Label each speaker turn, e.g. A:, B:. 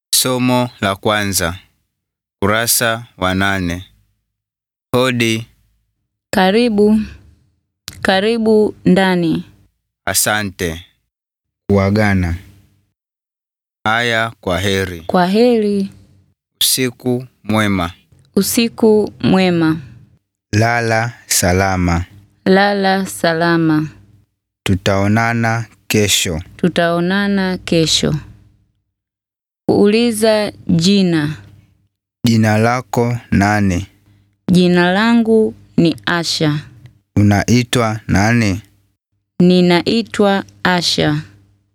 A: Somo la kwanza, kurasa wa nane. Hodi,
B: Karibu, karibu ndani.
A: asante. Kuagana. Haya, kwa heri.
B: Kwa heri,
A: Usiku mwema.
B: usiku mwema.
A: Lala salama.
B: Lala salama.
A: Tutaonana kesho.
B: Tutaonana kesho. Kuuliza jina.
A: Jina lako nani?
B: Jina langu ni Asha.
A: Unaitwa nani?
B: Ninaitwa Asha.